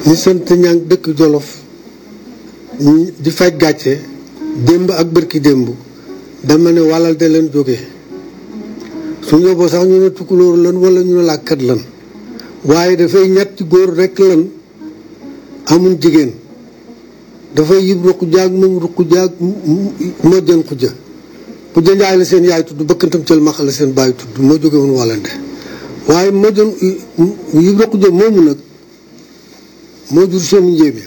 ñi sant ñang dëkk Jolof ñi di faj gàcce démb ak bërki démb dama ne wàllal de leen jóge su yóbboo sax ñu ne tukulóor lan wala ñu ne làkkat lan waaye dafay ñetti góor rekk lan amul jigéen dafay yib ruq jaag moom ruq jaag moo jën xujja xujja njaay la seen yaay tudd bëkkantam cël maxa la seen baay tudd moo jóge woon wàllande waaye moo jën yib ruq ja moomu nag moo jur seen njéeme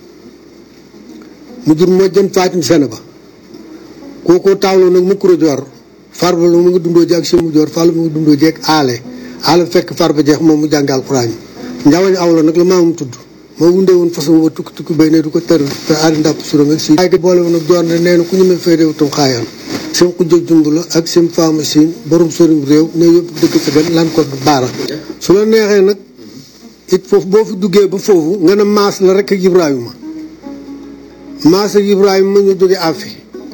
mu jur moo jën faatim sene ba kookoo taawloo nag mu kuro joor farba la mu ngi dundoo ji ak si mu joor fàll mu ngi dundoo ji ak aale aale fekk farba jeex moom mu jàngal alxuraan yi njawañ aw la nag la maamum tudd moo wundee woon façon wa tukki tukki bay ne du ko tër te aadi ndàpp suram ak si ay boole woon ak joor ne nee na ku ñu me féedewu tam xaayaan seen xujja jumb la ak seen faama siin borom sorim réew ne yëpp dëkk ca benn lan ko baara su la neexee nag it foofu boo fi duggee ba foofu nga ne maas la rek ak Ibrahima maas ak Ibrahima ñu jóge afi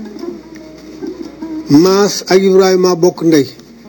maas ak Ibrahima bokk ndey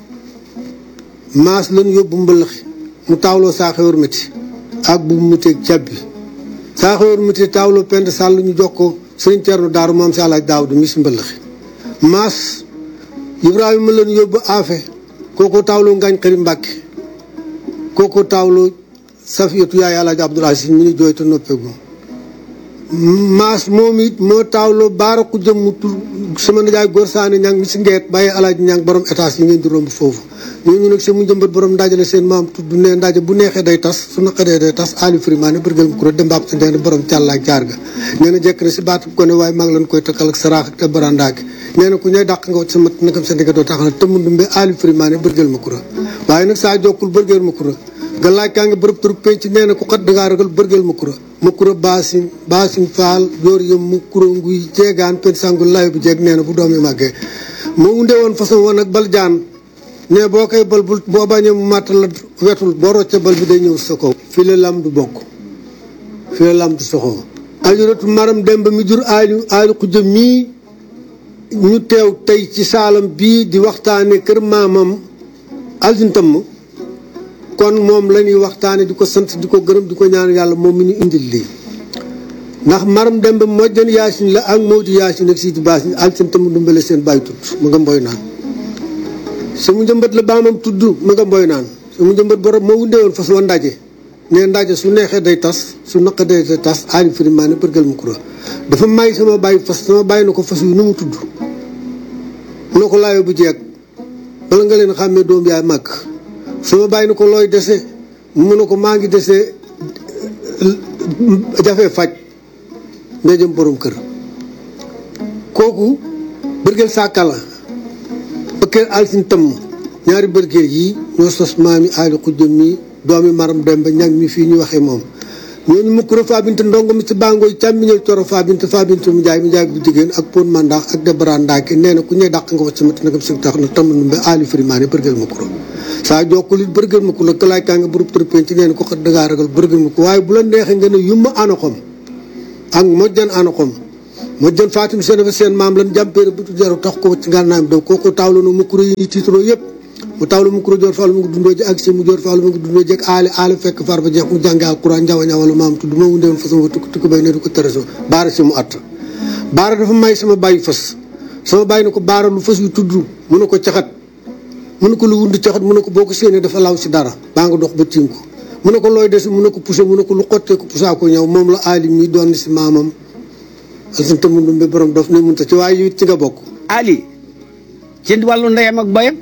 maas lan yóbbu mbëlëxi mu taawloo saa xewar métti ak bu mu teeg cabbi saa xewar métti taawloo pend sàll ñu jox ko sëriñ Cerno daaru maam si alaaj daaw di mis mbëlëxi maas Ibrahima lan yóbbu afe kooko taawloo ngaañ xëri mbàkke kooko taawloo safiyatu yaay alaaj abdul aziz mi ni jooy te noppeegu maas moom it moo taawloo baara ku jëm mu tur sama nijaay góor saane ñang mi si ngeet bàyyi alaaji ñang borom étage yi ngeen di romb foofu ñooñu nag seen mu jëmbat borom ndajale seen maam tudd ne ndaje bu neexee day tas su naqadee day tas ali frimaane bërgal mu kuro dembaab si ndeen borom càllaak jaar ga nee na jekk na si baatu ko ne waaye maa ngi leen koy takkal ak saraax ak te barandaaki nee na ku ñooy dàq nga wacc sa mat nakam sa ndigga doo taxal te mundumbe ali frimaane bërgal ma kuro waaye nag saa jokkul bërgal ma kuro galaay kaa ngi bërëb turu penc nee na ku xat dangaa ragal bërgal ma kura ma kura baasin baasin faal joor yëm mu kura nguy jeegaan pen sangu lay bu jeeg nee na bu doom yi màggee moo wundee woon façon woon ak bal jaan ne boo koy bal bul boo bañee mu màtt la wetul boo rocce bal bi day ñëw sa kaw fii la lam du bokk fii la lam du soxoo ajuratu maram dem ba mi jur aali aali xujja mii ñu teew tey ci saalam bii di waxtaane kër maamam alsintam kon moom la ñuy waxtaane di ko sant di ko gërëm di ko ñaan yàlla moom mi ñu indil lii ndax maram dem ba mojjan yaasin la ak Mawdi yaasin ak Sidi Baasin alsin tam dumbale seen bàyyi tudd mu nga mboy naan sama njëmbat la baamam tudd mu nga mboy naan sama njëmbat borom moo wundee woon fas wa ndaje ne ndaje su neexee day tas su naqadee day tas aali firimaane bërgal mu kura dafa may sama bàyyi fas sama bàyyi na ko fas yu nu mu tudd mu ne ko laayo bu jeeg bala nga leen xàmmee doom yaay màgg sama bàyyi na ko looy dese mu ne ko maa ngi dese jafe faj nga jëm borom kër kooku bërgeel sàkkala bëkkeel alsin tëmm ñaari bërgeel yi ñoo sos maami aali xujjam mi doomi maram dem ba ñag mi fii ñu waxee moom ñooñu mukkura faabinte ndongo mi ci bàngooy càmmiñal coro faabinte faabinte mu jaay mu jaay bu jigéen ak pon mandax ak debara ndaake nee na ku ñuy dàq nga wax sama nagam si tax na tam numbe aali frimaane bërgeel mukkura saa jokkul it bërgël ma ko la kalaay kaa nga bërëb tërpeen ci neen ko xat dangaa ragal bërgël ma ko waaye bu la neexee nga ne yumma anoxom ak mojjan anoxom mojjan fatim seen fa seen maam lan jàmpeere bu jaru tax ko ci ngànnaayam daw kooku taawlu na mukkuro yi tiitaroo yëpp mu taawlu mukkuro joor faalu mu ngi dundoo ji ak si mu joor faalu mu ngi dundoo ji ak aali aali fekk far ba jeex mu jànge alquran njawa ñawalu maam tudd ma wundewoon façon fa tukki tukki bay ne du ko tëraso baara si mu att baara dafa may sama bàyyi fas sama bàyyi na ko baara lu fas yu tudd mu ne ko caxat mu ne ko lu wund caxat mu ne ko boo ko séenee dafa law si dara baa nga dox ba tiim ko mu ne ko looy des mu ne ko poussé mu ne ko lu xottee ko poussa ko ñëw moom la alim mi doon si maamam alsan tamundum bi borom dof ne munta ci waaye it ci nga bokk ali ci wàllu ndeyam ak bayam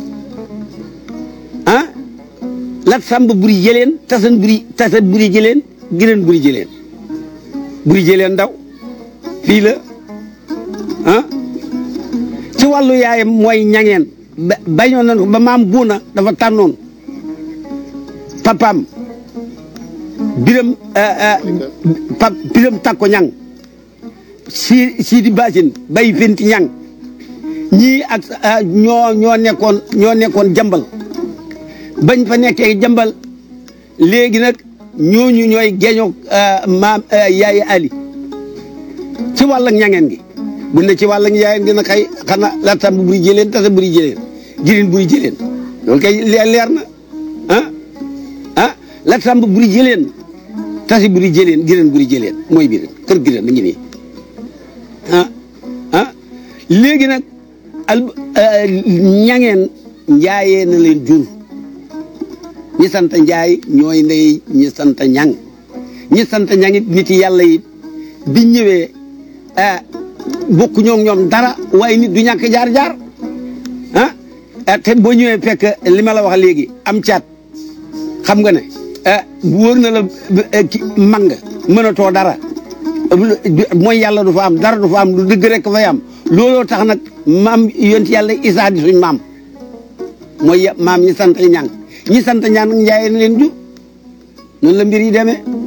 ah lat sàmb buri jëleen tasan buri tasan buri jëleen gireen buri jëleen buri jëleen ndaw fii la ah ci wàllu yaayam mooy ñangeen ba bañoon nañ ko ba maam buuna dafa tànnoon papaam biram pap biram takko ñang si si di basin bay fenti ñang ñii ak ñoo ñoo nekkoon ñoo nekkoon jambal bañ fa nekkee jambal léegi nag ñooñu ñooy geeñoo maam yaayi ali ci wàll ak ñangeen gi bu ne ci wàll ak yaayeen gi nag xëy xanaa latam bu buri jëleen tasa buri jëleen girin buri jëleen loolu kay leer na ah ah latam bu buri jëleen tasi buri jëleen giren buri jëleen mooy biir kër giren mi ngi nii ah ah léegi nag al ñangeen njaayee na leen jur ñi sant njaay ñooy ndey ñi sant ñang ñi sant ñang it nit yàlla yi biñ ñëwee bokku ñoo ñoom dara waaye nit du ñàkk jaar-jaar ah te boo ñëwee fekk li ma la wax léegi am caat xam nga ne wóor na la mang mënatoo dara mooy yàlla du fa am dara du fa am lu dëgg rek fay am looloo tax nag maam yonent yàlla isaa di suñ maam mooy maam ñi sant ñang ñi sant ñaan njaayee na leen jur noonu la mbir yi demee